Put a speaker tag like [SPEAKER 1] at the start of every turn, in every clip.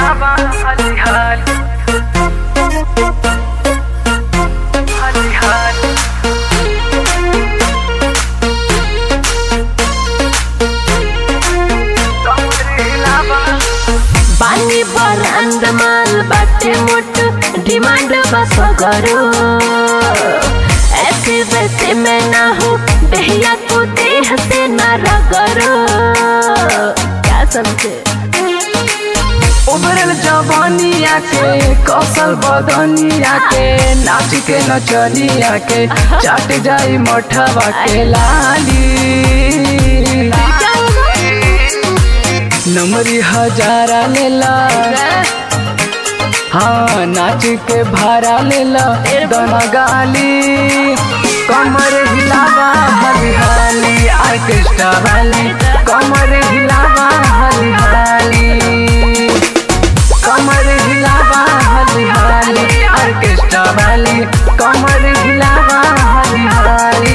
[SPEAKER 1] हिलावा हाली हाल हाली हाल कमर हिलावा
[SPEAKER 2] बानी बरांद माल बाटे मोट डिमांड बस करो ऐसे वैसे मैं ना हूँ बेहिया तू देह से ना रगरो क्या समझे
[SPEAKER 1] उभरल जवानिया के कौशल बदनिया के नाच के नचनिया के चाट जाई मठवा के लाली
[SPEAKER 2] क्या होगा
[SPEAKER 1] नमरी हजारा लेला हाँ नाच के भारा लेला दोनों गाली कमर हिलावा हली हाली ऑर्केस्ट्रा वाली कमर हिलावा हली हाली कमर हिलावा हली हाली ऑर्केस्ट्रा वाली कमर हिलावा हली हाली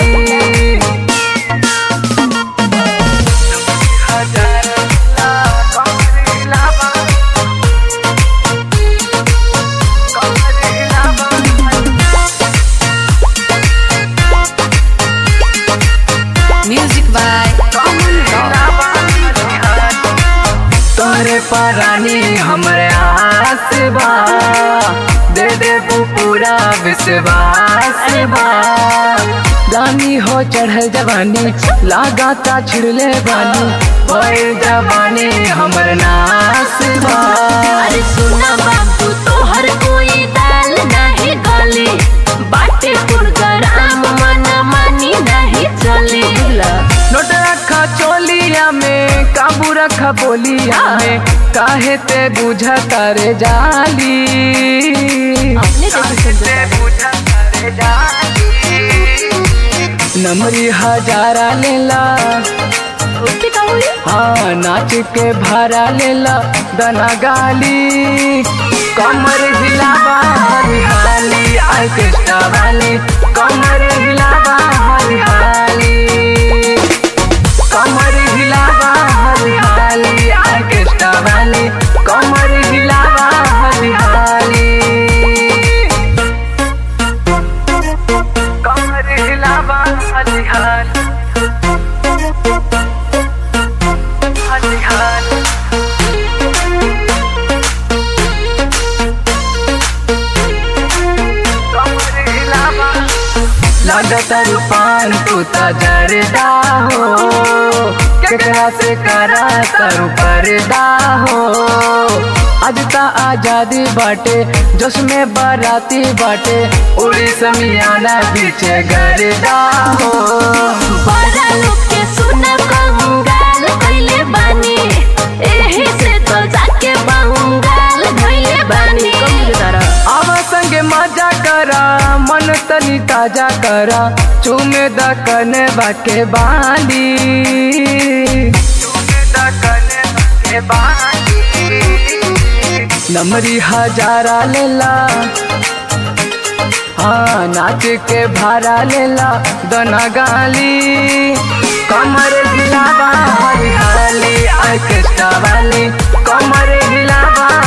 [SPEAKER 2] म्यूजिक बाय
[SPEAKER 1] तोरे परानी हमरे आस बा दे दे वो पूरा विश्वास बा गानी हो चढ़ल जवानी लगाता छिड़ले बानी ओए जवानी हमर नास बा
[SPEAKER 2] अरे सुना बाबू तोहर कोई दाल नहीं गली बाटे पुरगराम मन मानी नहीं चली
[SPEAKER 1] नोट रखा चोलिया में काबू रखा बोलिया में काहे ते बुझता रे जाली
[SPEAKER 2] अपने जैसे समझता है।
[SPEAKER 1] नमरी हजारा लेला
[SPEAKER 2] उससे का हुई
[SPEAKER 1] हाँ नाच के भारा लेला दना गाली कमर हिलावा हरी हाली ऑर्केस्ट्रा वाली कमर हिलावा हरी हाली कमर हिलावा हरी हाली ऑर्केस्ट्रा वाली कमर हिलावा हरी हाली कमर हिलावा हरी हाल हरी हाल कमर हिलावा लगता रूपान तू ता जरदा हो केकरा से करा तारू पर्दा हो आज ता आजादी बाटे जोश में बाराती बाटे उड़ी समियाना पीछे गरदा हो
[SPEAKER 2] बड़ा लोग के सुना कंगाल कइले बानी एही से तो जाके बंगाल भइले बानी
[SPEAKER 1] आवा संगे मजा करा मन तनी ताजा करा चूमे द कने बाके बाली चूमे द कने बाके बाली नमरी हजारा लेला हाँ नाच के भारा लेला दोना गाली कमर हिलावा हरी हाली ऑर्केस्ट्रा वाली कमर हिलावा